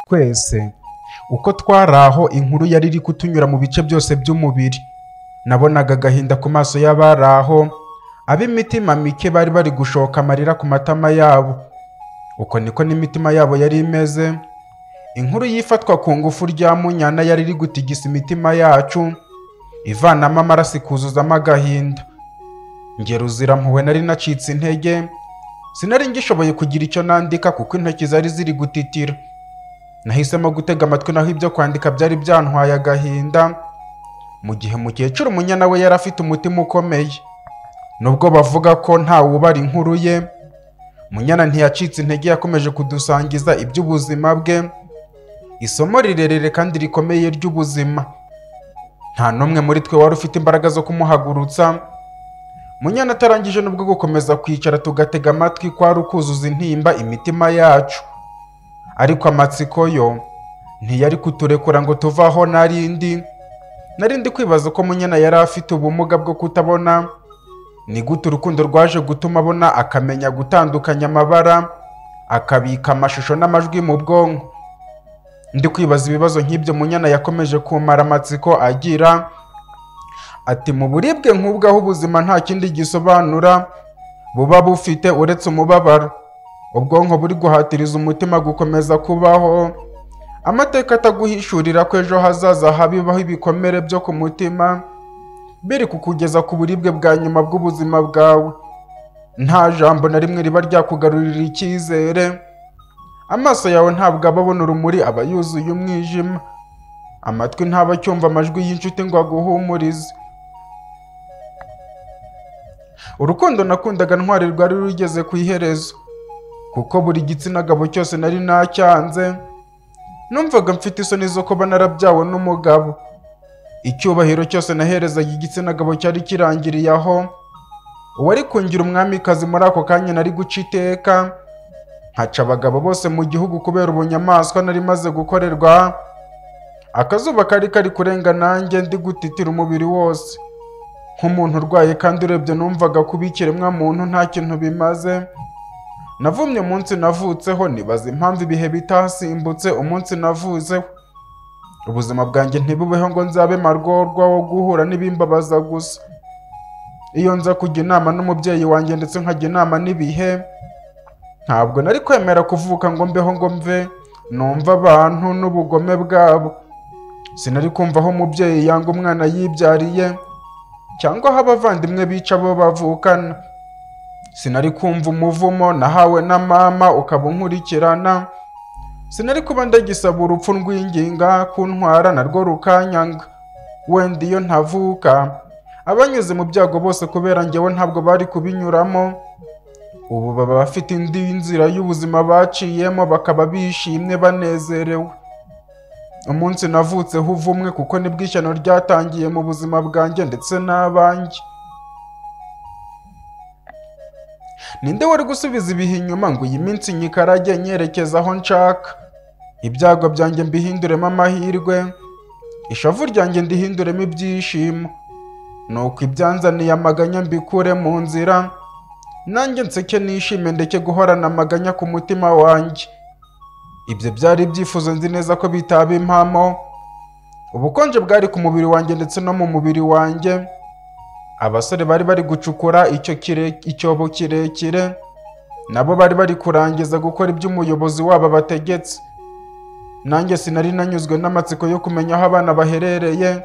twese uko twari aho inkuru yari iri kutunyura mu bice byose by'umubiri nabonaga agahinda ku maso y'abari aho ab'imitima mike bari bari gushoka amarira ku matama yabo uko niko n'imitima yabo yari imeze inkuru y'ifatwa ku ngufu rya munyana yari iri gutigisa imitima yacu ivanamo amaraso ikuzuzamo agahinda Njye ruzira mpuhwe nari nacitse intege sinari ngishoboye kugira icyo nandika kuko intoki zari ziri gutitira nahisemo gutega amatwi naho ibyo kwandika byari byantwaye agahinda mu gihe mukecuru umunyana we yari afite umutima ukomeye nubwo bavuga ko nta wubara inkuru ye munyana ntiyacitse intege yakomeje kudusangiza iby'ubuzima bwe isomo rirerire kandi rikomeye ry'ubuzima nta n'umwe muri twe wari ufite imbaraga zo kumuhagurutsa munyana atarangije nubwo gukomeza kwicara tugatega amatwi kwari ukuzuza intimba imitima yacu ariko amatsiko yo ntiyari kuturekura ngo tuve aho narindi narindi kwibaza uko munyana yari afite ubumuga bwo kutabona ni gute urukundo rwaje gutuma abona akamenya gutandukanya amabara akabika amashusho n'amajwi mu bwonko ndi kwibaza ibibazo nk'ibyo munyana yakomeje kumara amatsiko agira ati mu buribwe nk'ubwo aho ubuzima nta kindi gisobanura buba bufite uretse umubabaro ubwonko buri guhatiriza umutima gukomeza kubaho amateka ataguhishurira ko ejo hazaza habibaho ibikomere byo ku mutima biri kukugeza ku buribwe bwa nyuma bw'ubuzima bwawe nta jambo na rimwe riba ryakugarurira icyizere amaso yawe ntabwo aba abona urumuri aba yuzuye umwijima amatwi ntaba acyumva amajwi y'inshuti ngo aguhumurize urukundo nakundaga ntwari rwari rugeze ku iherezo kuko buri gitsina gabo cyose nari nacyanze numvaga mfite isoni zo kuba narabyawe n'umugabo icyubahiro cyose naherezaga igitsina gabo cyari kirangiriye aho uwari kungira umwamikazi muri ako kanya nari guca iteka nkaca abagabo bose mu gihugu kubera ubunyamaswa nari maze gukorerwa akazuba kari kari kurenga nanjye ndi gutitira umubiri wose nk'umuntu urwaye kandi urebye numvaga kuba ikiremwa muntu nta kintu bimaze navumye umunsi navutseho nibaza impamvu ibihe bitasimbutse umunsi navuzeho ubuzima bwanjye ntibubeho ngo nzabe marworwa wo guhura n'ibimbabaza gusa iyo nza kujya inama n'umubyeyi wanjye ndetse nkajya inama n'ibihe ntabwo nari kwemera kuvuka ngo mbeho ngo mve numva abantu n'ubugome bwabo sinari kumva aho umubyeyi yanga umwana yibyariye cyangwa aho abavandimwe bica abo bavukana sinari kumva umuvumo nahawe na mama ukaba unkurikirana sinari kuba ndagisaba urupfu rwinginga kuntwara narwo rukanyanga wenda iyo ntavuka abanyuze mu byago bose kubera njyewe ntabwo bari kubinyuramo ubu baba bafite indi nzira y'ubuzima baciyemo bakaba bishimye banezerewe umunsi navutseho uvumwe kuko nibwo ishyano ryatangiye mu buzima bwanjye ndetse n'abanjye ninde wari gusubiza ibihe inyuma ngo iyi minsi nyikarage nyerekeza aho nshaka ibyago byanjye mbihinduremo amahirwe ishavu ryanjye ndihinduremo ibyishimo nuko ibyanzaniye amaganya mbikure mu nzira nanjye nseke nishime ndeke guhorana amaganya ku mutima wanjye ibyo byari ibyifuzo nzi neza ko bitaba impamo ubukonje bwari ku mubiri wanjye ndetse no mu mubiri wanjye abasore bari bari gucukura icyo kire- icyobo kirekire nabo bari bari kurangiza gukora ibyo umuyobozi wabo abategetse nanjye sinari nanyuzwe n'amatsiko yo kumenya aho abana baherereye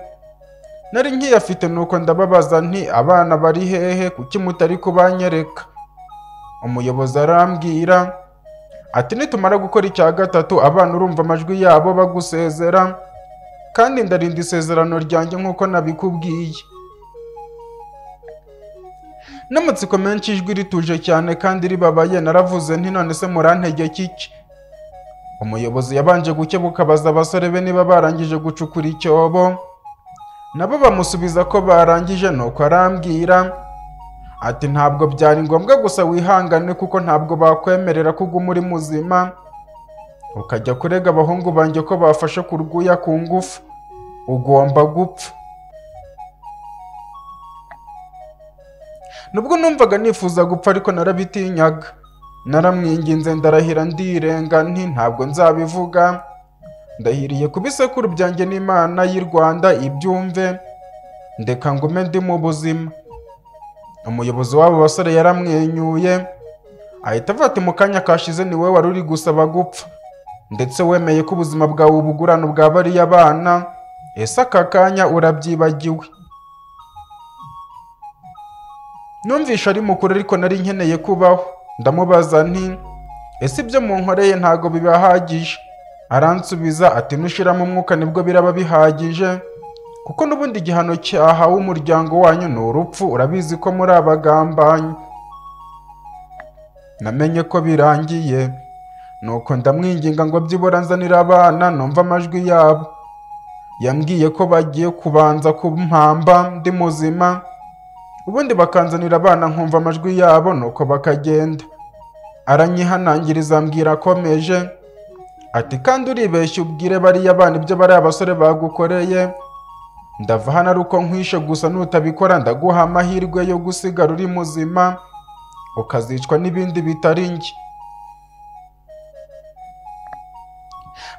nari nkiyafite nuko ndababaza nti abana bari hehe kuki mutari kubanyereka umuyobozi arambwira ati nitumara gukora icya gatatu abana urumva amajwi yabo bagusezera kandi ndarinda isezerano ryanjye nk'uko nabikubwiye n'amatsiko menshi ijwi rituje cyane kandi ribabaye naravuze nti none se murantegeka iki umuyobozi yabanje gukebuka abaza abasore be niba barangije gucukura icyobo nabo bamusubiza ko barangije nuko arambwira ati ntabwo byari ngombwa gusa wihangane kuko ntabwo bakwemerera ko uguma uri muzima ukajya kurega abahungu banjye ko bafashe ku rwuya ku ngufu ugomba gupfa nubwo numvaga nifuza gupfa ariko narabitinyaga naramwinginze ndarahira ndirenga nti ntabwo nzabivuga ndahiriye ku bisekuru byanjye n'imana y'i rwanda ibyumve ndeka ngume ndi mu buzima umuyobozi w'abo basore yaramwenyuye ahita avata mu kanya kashize ni wowe wari uri gusaba gupfa ndetse wemeye ko ubuzima bwawe ubugurana ubwa bariya bana ese aka kanya urabyibagiwe numvishe ari mukuru ariko nari nkeneye kubaho ndamubaza nti ese ibyo munkoreye ntago bibahagije aransubiza ati nushiramo umwuka nibwo biraba bihagije kuko n'ubundi igihano cyahawe umuryango wanyu ni urupfu urabizi ko muri abagambanyi namenye ko birangiye nuko ndamwinginga ngo byibura nzanira abana numva amajwi yabo yambwiye ko bagiye kubanza kumpamba ndi muzima ubundi bakanzanira abana nkumva amajwi yabo nuko bakagenda aranyihanangiriza mbwira akomeje ati kandi uribeshya ubwire bariya bana ibyo bariya basore bagukoreye ndava hano ari uko nkwishe gusa nutabikora ndaguha amahirwe yo gusigara uri muzima ukazicwa n'ibindi bitari njye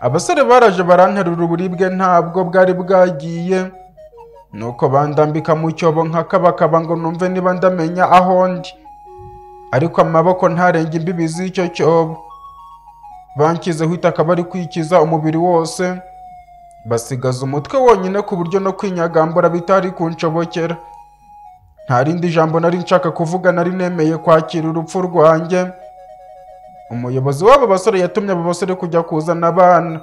abasore baraje baranterura uburibwe ntabwo bwari bwagiye nuko bandambika mu cyobo nkakabakaba ngo numve niba ndamenya aho ndi ariko amaboko ntarenge imbibi z'icyo cyobo banshyizeho itaka bari kwikiza umubiri wose basigaza umutwe wonyine ku buryo no kwinyagambura bitari kunshobokera nta rindi jambo nari nshaka kuvuga nari nemeye kwakira urupfu rwanjye umuyobozi w'abo basore yatumye abo basore kujya kuzana abana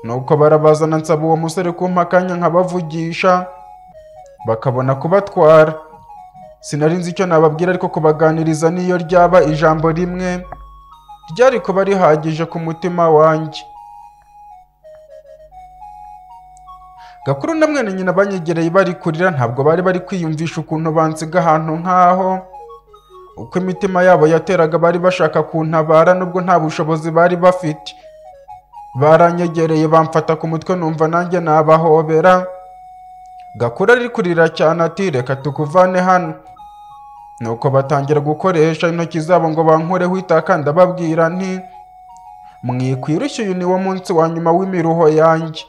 nuko barabazana nsaba uwo musore kumpa akanya nkabavugisha bakabona kubatwara sinari nzi icyo nababwira ariko kubaganiriza niyo ryaba ijambo rimwe ryari kuba rihagije ku mutima wanjye gakuru na mwene nyina banyegereye bari kurira ntabwo bari bari kwiyumvisha ukuntu bansiga ahantu nk'aho uko imitima yabo yateraga bari bashaka kuntabara nubwo nta bushobozi bari bafite baranyegereye bamfata ku mutwe numva nanjye nabahobera gakuru ari kurira cyane ati reka tukuvane hano nuko batangira gukoresha intoki zabo ngo bankureho itaka ndababwira nti mwikwirushye uyu ni wo munsi wa nyuma w'imiruho yanjye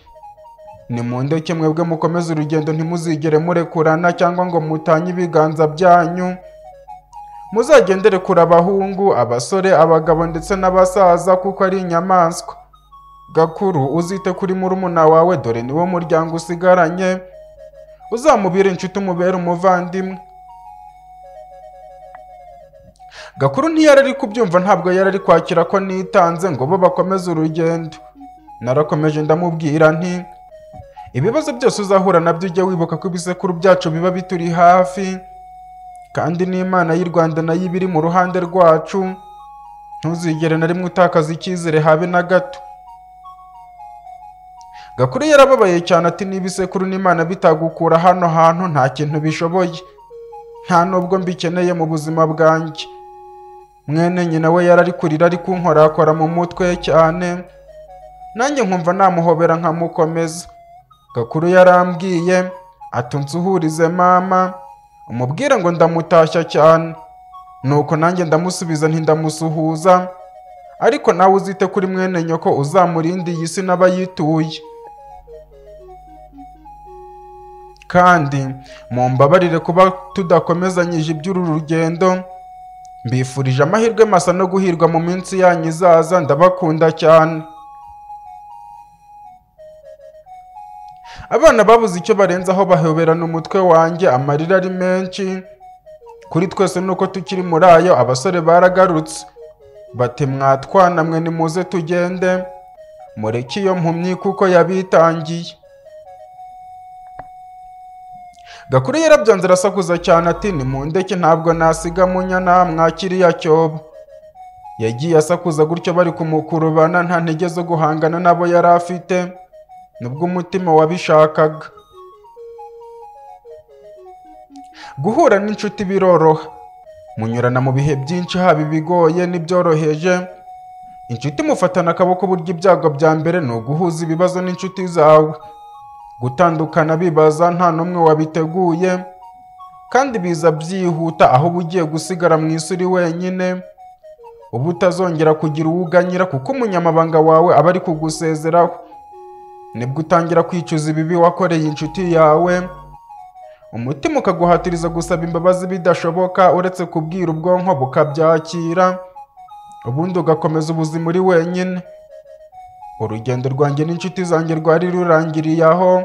nimundeke mwebwe mukomeze urugendo ntimuzigere murekurana cyangwa ngo mutanye ibiganza byanyu muzagendere kure abahungu abasore abagabo ndetse n'abasaza kuko ari inyamaswa gakuru uzite kuri murumuna wawe dore ni wo muryango usigaranye uzamubire inshuti umubere umuvandimwe gakuru ntiyari ari kubyumva ntabwo yari ari kwakira ko nitanze ngo bo bakomeze urugendo narakomeje ndamubwira nti ibibazo byose uzahura nabyo ujye wibuka ko ibisekuru byacu biba bituri hafi kandi n'imana y'u rwanda nayo iba iri mu ruhande rwacu ntuzigere na rimwe utakaza icyizere habe na gato gakuru yarababaye cyane ati niba isekuru n'imana bitagukura hano hantu nta kintu bishoboye nta nubwo mbikeneye mu buzima bwanjye mwene nyina we yari ari kurira ari kunkorakora mu mutwe cyane nanjye nkumva namuhobera nkamukomeza gakuru yarambwiye ati nsuhurize mama umubwire ngo ndamutashya cyane nuko nanjye ndamusubiza ntindamusuhuza ariko nawe uzite kuri mwene nyoko uzamurinde iyi si n'abayituye kandi mumbabarire kuba tudakomezanyije iby'uru rugendo mbifurije amahirwe masa no guhirwa mu minsi yanyu izaza ndabakunda cyane abana babuze icyo barenzaho bahoberana umutwe wanjye amarira ari menshi kuri twese nuko tukiri muri ayo abasore baragarutse bati mwatwana mwe nimuze tugende mureke iyo mpumyi kuko yabitangiye gakuru yarabyanze arasakuza cyane ati nimundeke ntabwo nasiga munyana mwakiriya cyobo yagiye asakuza gutyo bari kumukurubana nta ntege zo guhangana nabo yari afite nubwo umutima wabishakaga guhura n'inshuti biroroha munyurana mu bihe byinshi haba ibigoye n'ibyoroheje inshuti mufatana akaboko burya ibyago bya mbere ni uguhuza ibibazo n'inshuti zawe gutandukana bibaza nta n'umwe wabiteguye kandi biza byihuta aho uba ugiye gusigara mu isi uri wenyine uba utazongera kugira uwo uganyira kuko umunyamabanga wawe aba ari kugusezeraho nibwo utangira kwicuza ibibi wakoreye inshuti yawe umutima ukaguhatiriza gusaba imbabazi bidashoboka uretse kubwira ubwonko bukabyakira ubundi ugakomeza ubuzima uri wenyine urugendo rwanjye n'inshuti zanjye rwari rurangiriye aho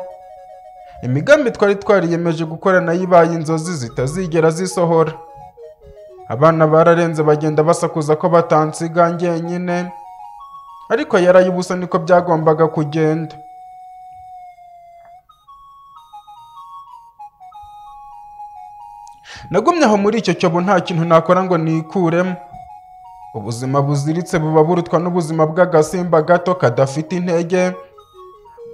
imigambi twari twariyemeje gukora nayo ibaye inzozi zitazigera zisohora abana bararenze bagenda basakuza ko batansiga njyenyine ariko yaraye ubusa niko byagombaga kugenda nagumye aho muri icyo cyobo nta kintu nakora ngo nikuremo ubuzima buziritse buba burutwa n'ubuzima bw'agasimba gato kadafite intege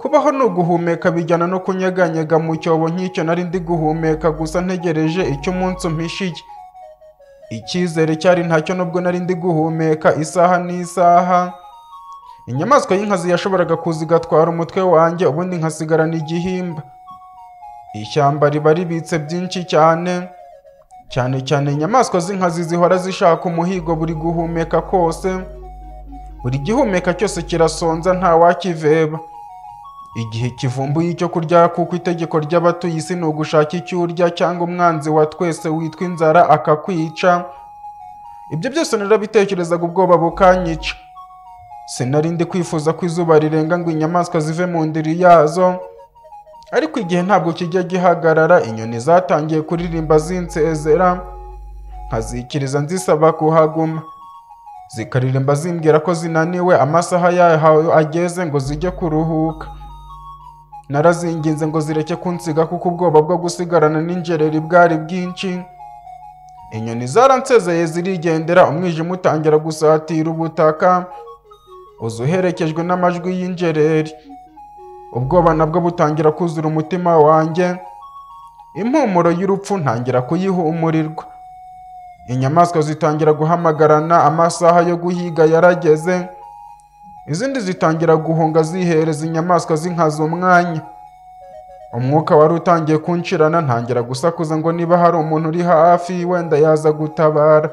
kubaho ni uguhumeka bijyana no kunyeganyega mu cyobo nk'icyo nari ndi guhumeka gusa ntegereje icyo umunsi umpishiye icyizere cyari ntacyo nubwo nari ndi guhumeka isaha n'isaha inyamaswa y'inkazi yashoboraga kuza igatwara umutwe wanjye ubundi nkasigarana igihimba ishyamba riba ribitse byinshi cyane cyane cyane inyamaswa z'inkazi zihora zishaka umuhigo buri guhumeka kose buri gihumeka cyose kirasonza ntawakiveba igihe kivumbuye icyo kurya kuko itegeko ry'abatuye isi ni ugushaka icyo urya cyangwa umwanzi wa twese witwa inzara akakwica ibyo byose narabitekerezaga ubwoba bukanyica sinari ndi kwifuza ko izuba rirenga ngo inyamaswa zive mu ndiri yazo ariko igihe ntabwo kijya gihagarara inyoni zatangiye kuririmba zinsezera nkazikiriza nzisaba kuhaguma zikaririmba zimbwira ko zinaniwe amasaha yahawe ageze ngo zijye kuruhuka narazinginze ngo zireke kunsiga kuko ubwoba bwo gusigarana n'injereri bwari bwinshi inyoni zaransezeye zirigendera umwijima utangira gusatira ubutaka uza uherekejwe n'amajwi y'injereri ubwoba nabwo butangira kuzura umutima wanjye impumuro y'urupfu ntangira kuyihumurirwa inyamaswa zitangira guhamagarana amasaha yo guhiga yarageze izindi zitangira guhunga zihereza inyamaswa z'inkazi umwanya umwuka wari utangiye kunshirana ntangira gusakuza ngo niba hari umuntu uri hafi wenda yaza gutabara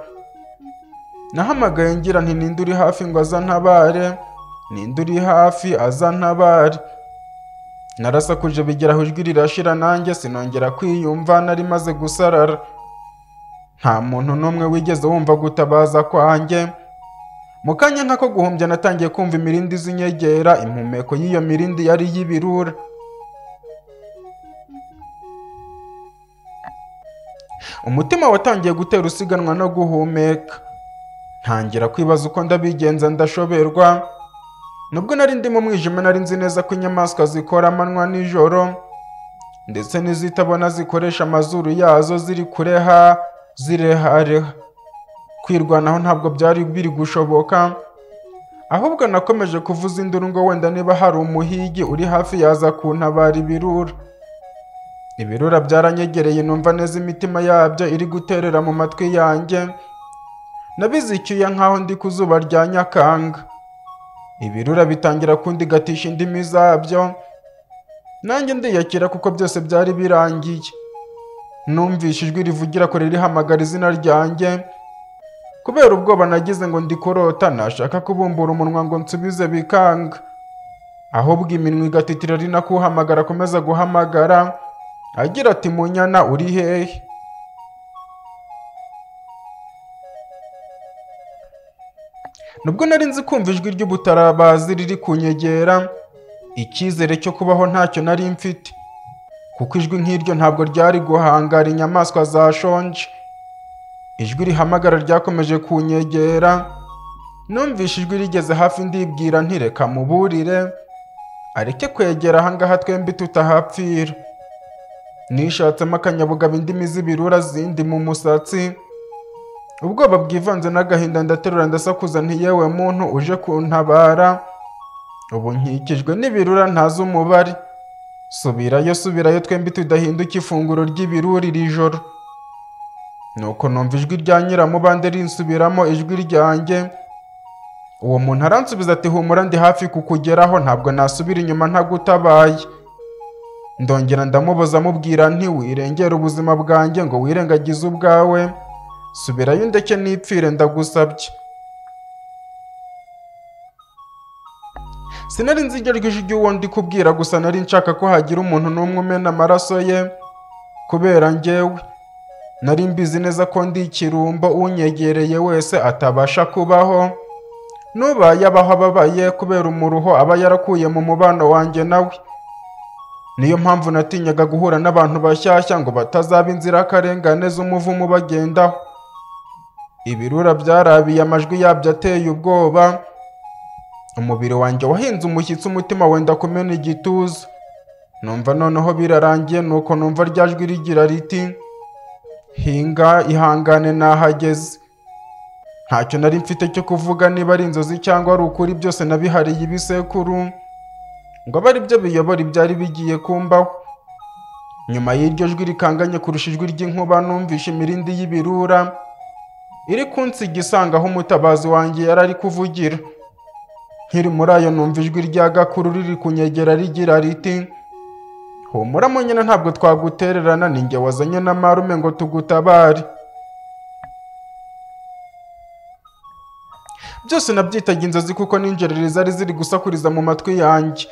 nahamagaye ngira nti ninde uri hafi ngo azantabare ninde uri hafi azantabare narasakuje bigera aho ijwi rirashira nanjye sinongera kwiyumva nari maze gusarara nta muntu n'umwe wigeze wumva gutabaza kwanjye mu kanya nk'ako guhumbya natangiye kumva imirindi z'inyegera impumeko y'iyo mirindi yari iy'ibirura umutima watangiye gutera usiganwa no guhumeka ntangira kwibaza uko ndabigenza ndashoberwa nubwo nari ndi mu mwijima nari nzi neza ko inyamaswa zikora amanywa nijoro ndetse n'izitabona zikoresha amazuru yazo ziri kureha zirehareha kwirwanaho ntabwo byari biri gushoboka ahubwo nakomeje kuvuza induru ngo wenda niba hari umuhigi uri hafi yaza kuntabara ibirura ibirura byaranyegereye numva neza imitima yabyo iri guterera mu matwi yanjye nabizicyuye nk'aho ndi ku zuba rya nyakanga ibirura bitangira kundigatisha indimi zabyo nanjye ndiyakira kuko byose byari birangiye numvishe ijwi rivugira kure rihamagara izina ryanjye kubera ubwoba nagize ngo ndikorota nashaka kubumbura umunwa ngo nsubize bikanga ahubwo iminwa igatitira ari nako uhamagara akomeza guhamagara agira ati munyana uri hehe nubwo nari nzi kumva ijwi ry'ubutarabazi riri kunyegera icyizere cyo kubaho ntacyo nari mfite kuko ijwi nk'iryo ntabwo ryari guhangara inyamaswa zashonje ijwi rihamagara ryakomeje kunyegera numvishe ijwi rigeze hafi ndibwira ntireka muburire areke kwegera ahangaha twembi tutahapfira nishatsemo akanyabugabo indimi z'ibirura zindi mu musatsi ubwoba bwivanze n'agahinda ndaterura ndasakuza nti yewe muntu uje kuntabara ubu nkikijwe n'ibirura ntazi umubare subirayo subirayo twembi tudahinduka ifunguro ry'ibirura iri joro nuko numva ijwi rya nyiramubande rinsubiramo ijwi ryanjye uwo muntu aransubiza ati humura ndi hafi kukugeraho ntabwo nasubira inyuma ntagutabaye ndongera ndamuboza amubwira nti wirengere ubuzima bwanjye ngo wirengagize ubwawe subirayo ndeke n'ipfire ndagusabye sinari nzi iryo ijwi ry'uwo ndi kubwira gusa nari nshaka ko hagira umuntu n'umwe umena amaraso ye kubera njyewe nari mbizi neza ko ndi ikirumbo unyegereye wese atabasha kubaho n'ubaye abaho ababaye kubera umuruho aba yarakuye mu mubano wanjye nawe niyo mpamvu natinyaga guhura n'abantu bashyashya ngo batazaba inzirakarengane z'umuvumo bagendaho ibirura byarabiye amajwi yabyo ateye ubwoba umubiri wanjye wahinze umushyitsi umutima wenda kumena igituza numva noneho birarangiye nuko numva rya jwi rigira riti hinga ihangane nahageze ntacyo nari mfite cyo kuvuga niba ari inzozi cyangwa ari ukuri byose nabihariye ibisekuru ngo abe ari byo biyobora ibyari bigiye kumbaho nyuma y'iryo jwi rikanganye kurusha ijwi ry'inkuba numvishe imirindi y'ibirura iri kunsiga isanga aho umutabazi wanjye yari ari kuvugira nkiri muri ayo numva ijwi rya gakuru riri kunyegera rigira riti humura munyina ntabwo twagutererana ni njye wazanye na marume ngo tugutabare byose nabyitaga inzozi kuko n'injereri zari ziri gusakuriza mu matwi yanjye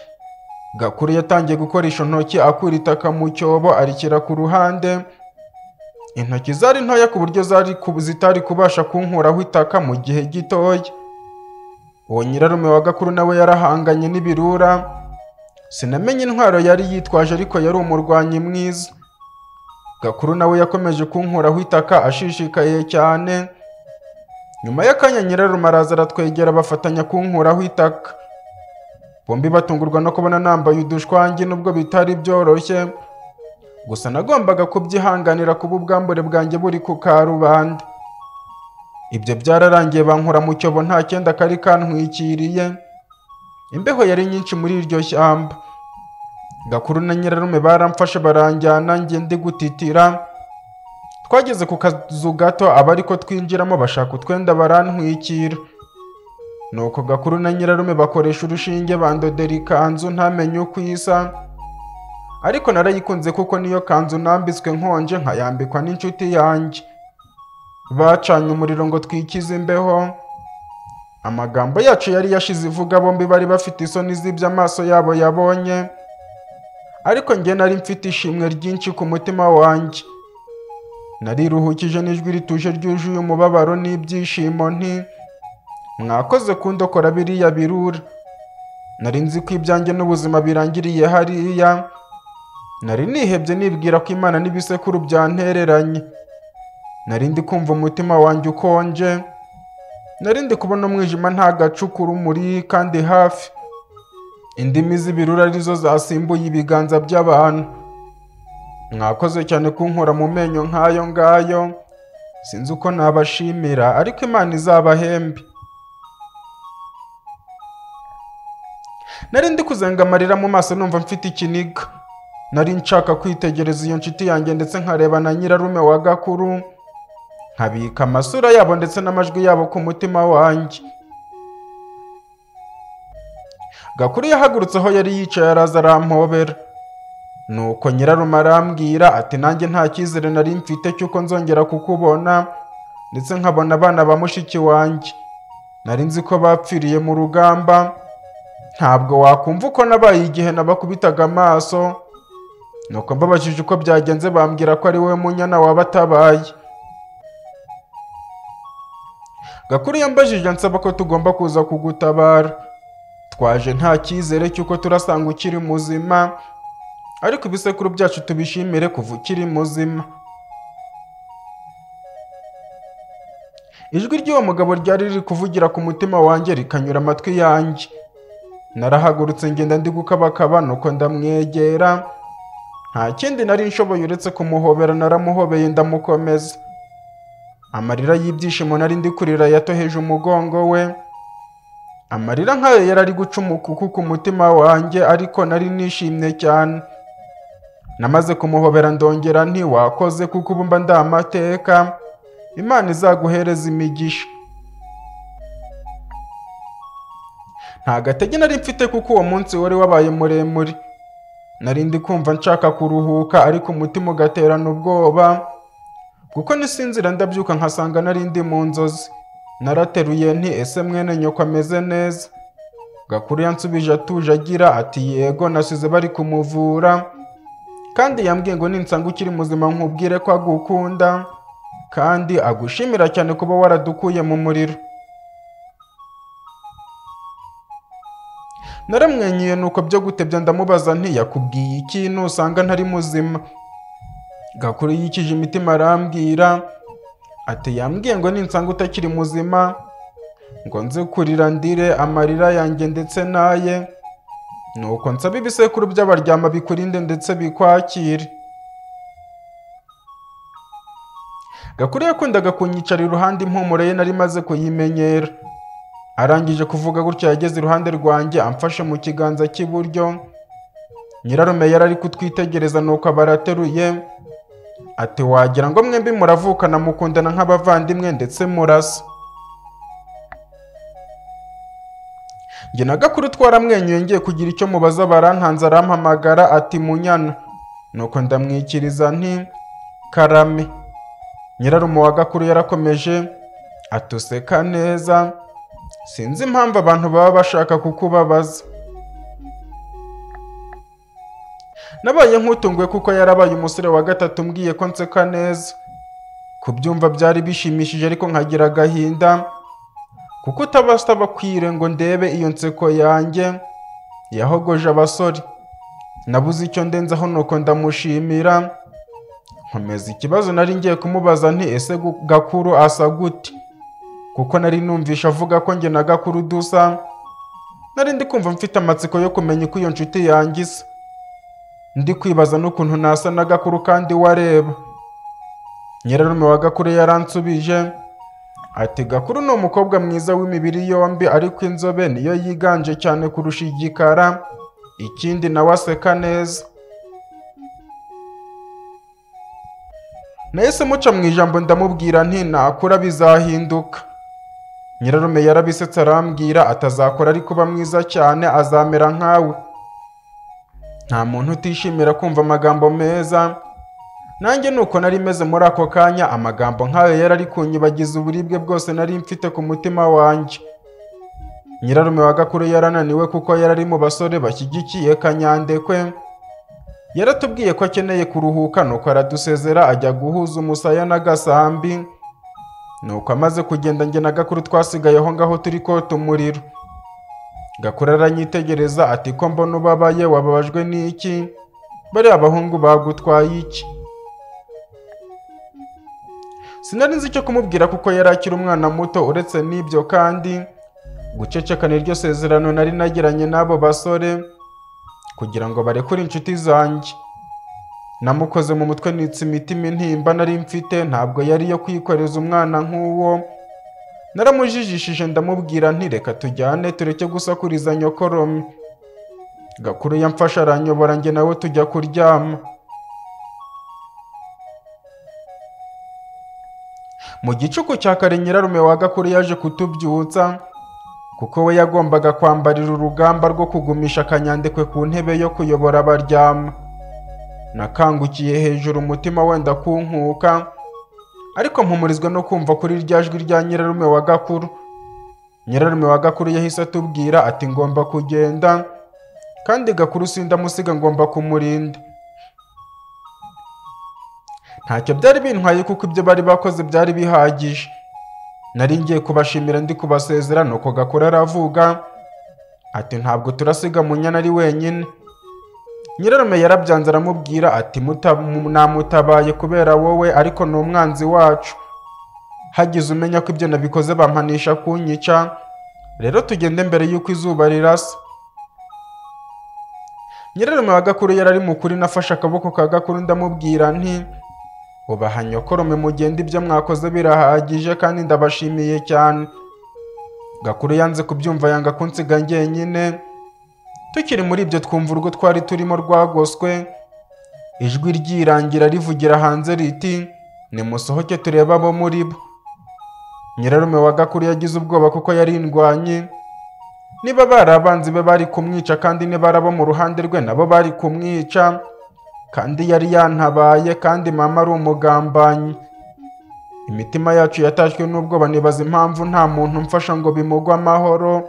gakuru yatangiye gukoresha intoki akura itaka mu cyobo arikira ku ruhande intoki zari ntoya ku buryo zari ku- zitari kubasha kunkuraho itaka mu gihe gitoya uwo nyirarume wa gakuru nawe yarahanganye n'ibirura sinamenye intwaro yari yitwaje ariko yari umurwanyi mwiza gakuru nawe yakomeje kunkuraho itaka ashishikaye cyane nyuma y'akanya nyirarume araza aratwegera bafatanya kunkuraho itaka bombi batungurwa no kubona nambaye udushwangi nubwo bitari byoroshye gusa nagombaga kubyihanganira kuba ubwambure bwanjye buri ku karubanda ibyo byararangiye bankura mu cyobo nta cyenda kari kantwikiriye imbeho yari nyinshi muri iryo shyamba gakuru na nyirarume baramfashe baranjyana njye ndi gutitira twageze ku kazu gato abari ko twinjiramo bashaka utwenda barantwikira nuko gakuru na nyirarume bakoresha urushinge bandodera ikanzu ntamenye uko isa ariko narayikunze kuko niyo kanzu nambitswe nkonje nkayambikwa n'inshuti yanjye bacanye umuriro ngo twikize imbeho amagambo yacu yari yashize ivuga bombi bari bafite isoni z'ibyo amaso yabo yabonye ariko njye nari mfite ishimwe ryinshi ku mutima wanjye nariruhukije n'ijwi rituje ryuzuye umubabaro n'ibyishimo nti mwakoze kundokora biriya birura nari nzi ko ibyanjye n'ubuzima birangiriye hariya nari nihebye nibwira ko imana n'ibisekuru byantereranye nari ndi kumva umutima wanjye ukonje nari ndi kubona umwijima nta gacu urumuri kandi hafi indimi z'ibirura arizo zasimbuye ibiganza by'abantu mwakoze cyane kunkura mu menyo nk'ayo ngayo sinzi uko nabashimira ariko imana izabahembe nari ndi kuzenga amarira mu maso numva mfite ikiniga nari nshaka kwitegereza iyo nshuti yanjye ndetse nkareba na nyirarume wa gakuru nkabika amasura yabo ndetse n'amajwi yabo ku mutima wanjye gakuru yahagurutse aho yari yicaye araza arampobera nuko nyirarume arambwira ati nanjye nta cyizere nari mfite cy'uko nzongera kukubona ndetse nkabona abana ba mushiki wanjye nari nzi ko bapfiriye mu rugamba ntabwo wakumva uko nabaye igihe nabakubitaga amaso nuko mbabajije uko byagenze bambwira ko ari wowe munyana wabatabaye gakuru yambajije ansaba ko tugomba kuza kugutabara twaje nta cyizere cy'uko turasanga ukiri muzima ariko ibisekuru byacu tubishimire kuva ukiri muzima ijwi ry'uwo mugabo ryari riri kuvugira ku mutima wanjye rikanyura amatwi yanjye narahagurutse ngenda ndi gukabakaba nuko ndamwegera nta kindi nari nshoboye uretse kumuhobera naramuhobeye ndamukomeza amarira y'ibyishimo nari ndi kurira yatoheje umugongo we amarira nk'ayo yari ari guca umukuku ku mutima wanjye ariko nari nishimye cyane namaze kumuhobera ndongera nti wakoze kuko ubu mba ndi amateka imana izaguhereza imigisha nta gatege nari mfite kuko uwo munsi wari wabaye muremure nari ndi kumva nshaka kuruhuka ariko umutima ugaterana ubwoba kuko nisinzira ndabyuka nkasanga nari ndi mu nzozi narateruye nti ese mwene nyoko ameze neza Gakuru yansubije atuje agira ati yego nasize bari kumuvura kandi yambwiye ngo ninsanga ukiri muzima nkubwire ko agukunda kandi agushimira cyane kuba waradukuye mu muriro naramwenyuye nuko byo gutebya ndamubaza nti yakubwiye iki nusanga ntari muzima gakuru yikije imitima arambwira ati yambwiye ngo ninsanga utakiri muzima ngo nze kurira ndire amarira yanjye ndetse n'aye nuko nsaba ibisekuru by'abaryama bikurinde ndetse bikwakire gakuru yakundaga kunyicara iruhande impumuro ye nari maze kuyimenyera arangije kuvuga gutyo yageze iruhande rwanjye amfashe mu kiganza cy'iburyo nyirarume yari ari kutwitegereza nuko abarateruye ati wagira ngo mwembi muravukana mukundana nk'abavandimwe ndetse murasa njye na gakuru twaramwenyuye ngiye kugira icyo mubaza barantanze arampamagara ati munyana nuko ndamwikiriza nti karame nyirarume wa gakuru yarakomeje atuseka neza sinzi impamvu abantu baba bashaka kukubabaza nabaye nk'utunguwe kuko yarabaye umusore wa gatatu umbwiye ko nseka neza kubyumva byari bishimishije ariko nkagira agahinda kuko utabasaba kwire ngo ndebe iyo nseko yanjye yahogoje abasore nabuze icyo ndenzaho nuko ndamushimira nkomeza ikibazo nari ngiye kumubaza nti ese gu- gakuru asa gute kuko nari numvisha avuga ko njye na gakuru dusa nari ndi kumva mfite amatsiko yo kumenya uko iyo nshuti yanjye isa ndi kwibaza n'ukuntu nasa na gakuru kandi wareba nyirarume wa gakuru yaransubije ati gakuru ni umukobwa mwiza w'imibiri yombi ariko inzobe niyo yiganje cyane kurusha igikara ikindi nawe aseka neza nahise muca mu ijambo ndamubwira nti nakura bizahinduka nyirarume yarabisetse arambwira atazakora ari kuba mwiza cyane azamera nkawe nta muntu utishimira kumva amagambo meza nanjye nuko nari meze muri ako kanya amagambo nk'ayo yari ari kunyibagiza uburibwe bwose nari mfite ku mutima wanjye nyirarume wa gakuru yarananiwe kuko yari ari mu basore bashyigikiye kanyandekwe yaratubwiye ko akeneye kuruhuka nuko aradusezera ajya guhuza umusaya n'agasambi nuko amaze kugenda njye na gakuru twasigaye aho ngaho turi kota umuriro gakuru aranyitegereza ati ko mbona ubabaye wababajwe n'iki bariya abahungu bagutwaye iki sinari nzi icyo kumubwira kuko yari akiri umwana muto uretse n'ibyo kandi guceceka niryo sezerano nari nagiranye n'abo basore kugira ngo barekure inshuti zanjye namukoze mu mutwe nitsa imitima intimba nari mfite ntabwo yari iyo kwikoreza umwana nk'uwo naramujijishije ndamubwira nti reka tujyane tureke gusakuriza nyokorome gakuru yamfashe aranyobora njye nawe tujya kuryama mu gicuku cya kare nyirarume wa gakuru yaje kutubyutsa kuko we yagombaga kwambarira urugamba rwo kugumisha akanyandekwe ku ntebe yo kuyobora abaryama nakangukiye hejuru umutima wenda kunkuka ariko mpumurizwa no kumva kuri rya jwi rya nyirarume wa gakuru nyirarume wa gakuru yahise atubwira ati ngomba kugenda kandi gakuru sindamusiga ngomba kumurinda ntacyo byari bintwaye kuko ibyo bari bakoze byari bihagije nari ngiye kubashimira ndi kubasezera nuko gakora aravuga ati ntabwo turasiga munyana ari wenyine nyirarume yarabyanze aramubwira ati "Muta- mu- namutabaye kubera wowe ariko ni umwanzi wacu hagize umenya ko ibyo nabikoze bampanisha kunyica rero tugende mbere y'uko izuba rirasa nyirarume wa gakuru yari ari mukuri nafashe akaboko ka gakuru ndamubwira nti ubaha nyokorome mugende ibyo mwakoze birahagije kandi ndabashimiye cyane gakuru yanze kubyumva yanga kunsiga njyenyine tukiri muri ibyo twumva urwo twari turimo rwagoswe ijwi ryirangira rivugira hanze riti nimusohoke turebe abo muri bo nyirarume wa gakuru yagize ubwoba kuko yarindwanye niba bari abanzi be bari kumwica kandi niba ari abo mu ruhande rwe nabo bari kumwica kandi yari yantabaye kandi mama ari umugambanyi imitima yacu yatashywe n'ubwoba nibaza impamvu nta muntu umfasha ngo bimugwe amahoro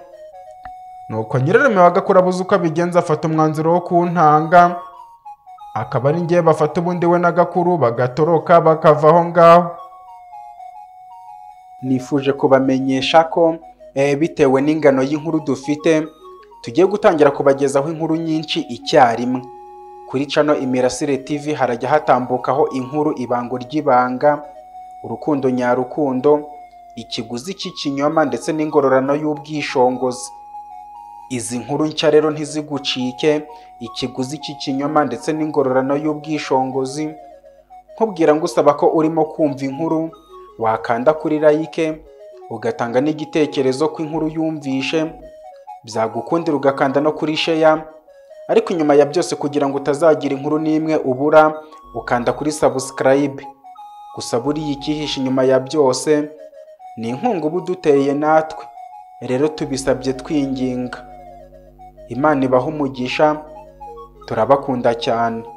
nuko nyirareme wa gakurabuze uko abigenza afata umwanzuro wo kuntanga akaba ari ngewe bafata ubundi we na gakuru bagatoroka bakava aho ngaho nifuje kubamenyesha ko eh, bitewe n'ingano y'inkuru dufite tugiye gutangira kubagezaho inkuru nyinshi icyarimwe kuri cano imirasire tv harajya hatambukaho inkuru ibango ry'ibanga urukundo nyarukundo ikiguzi cy'ikinyoma ndetse n'ingororano y'ubwishongozi izi nkuru nshya rero ntizigucike ikiguzi cy'ikinyoma ndetse n'ingororano y'ubwishongozi nkubwira ngusaba ko urimo kumva inkuru wakanda kuri like ugatanga n'igitekerezo ko inkuru yumvishe byagukundira ugakanda no kuri sheya ariko inyuma ya byose kugira ngo utazagira inkuru n'imwe ubura ukanda kuri sabusikarayibe gusa buriya icyihishe inyuma ya byose ni inkunga uba uduteye natwe rero tubisabye twinginga imana ibaha umugisha turabakunda cyane